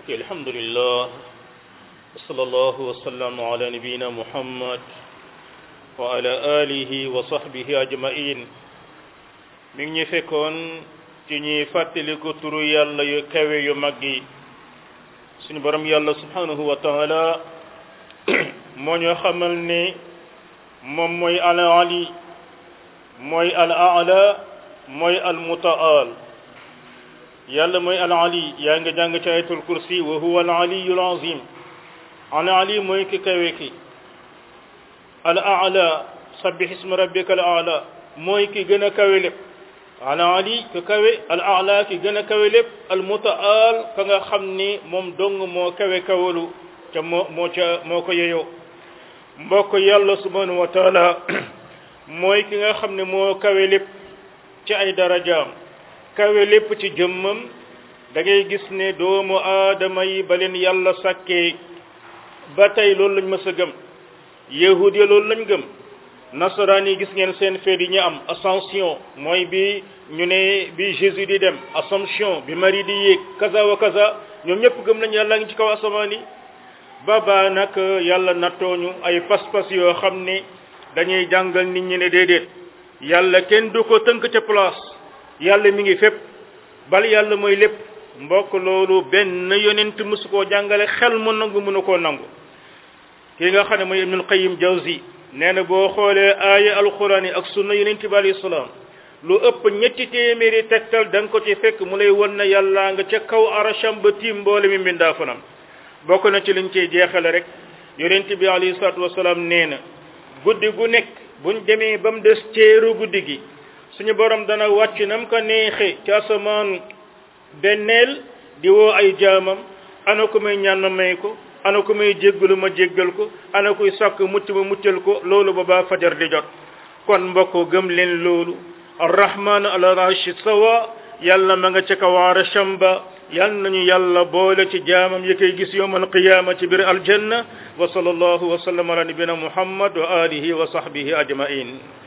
الحمد لله وصلى الله وسلم على نبينا محمد وعلى آله وصحبه أجمعين mi ngi ñu fekkoon ci ñuy fàttaliku turu yàlla yu kawe yu mag yi suñu borom yàlla subhanahu wa taala moo ñu xamal ne moom mooy al ali mooy al ala mooy al mutaal yàlla mooy al ali yaa nga jàng ci ayatul kursi wa huwa al aliyu al azim al ali mooy ki kawe ki al ala sabbih isma rabbika al ala mooy ki gën a kawe lépp al ali ki kawe al ala ki gën a kawe lépp al mutaal ka nga xam ni moom dong moo kawe kawalu ca moo moo ca moo ko yeyoo mbokk yàlla subhanahu wa taala mooy ki nga xam ne moo kawe lépp ci ay darajaam kawe lépp ci jëmmam da ngay gis ne doomu aadama yi ba leen yàlla sàkkee ba tey loolu lañ mës a gëm yahud ya loolu lañ gëm nasaraan yi gis ngeen seen feet yi ñu am ascension mooy bi ñu ne bi Jésus di dem assomption bi Marie di yéeg kaza wa kaza ñoom ñëpp gëm nañ yàlla ngi ci kaw asamaan yi baba nag yàlla nattooñu ay pas-pas yoo xam ne dañuy jàngal nit ñi ne déedéet yàlla kenn du ko tënk ca place yàlla mi ngi fépp bal yàlla mooy lépp mbokk loolu benn yonent mësu koo jàngale xel mu nangu mënu koo nangu ki nga xam ne mooy ibnul qayyim jawzi nee na boo xoolee aaya alquran yi ak sunna yonent bi alayhi salaam lu ëpp ñetti téeméeri tegtal da nga ko ci fekk mu lay won na yàlla nga ca kaw arasham ba tiim mboole mi mbindaa fanam bokk na ci liñ ciy jeexale rek yonent bi alayhi salaatu wasalaam nee na guddi gu nekk buñ demee ba mu des ceeru guddi gi suñu borom dana wàcc nam ko neexe ci asamaan benneel di woo ay jaamam ana ko may ñaan ma may ko ana ko may jéggalu ma jéggal ko ana kuy sàkk mucc ma muccal ko loolu ba baa fajar di jot kon mbokk gëm leen loolu arrahman ala arshi sawa yàlla ma nga ca kaw arsham ba yal nañu yàlla boole ci jaamam yi koy gis yawmal qiyaama ci biir aljanna wa sallallahu wa sallam ala nabina muhammad wa alihi wa sahbihi ajmain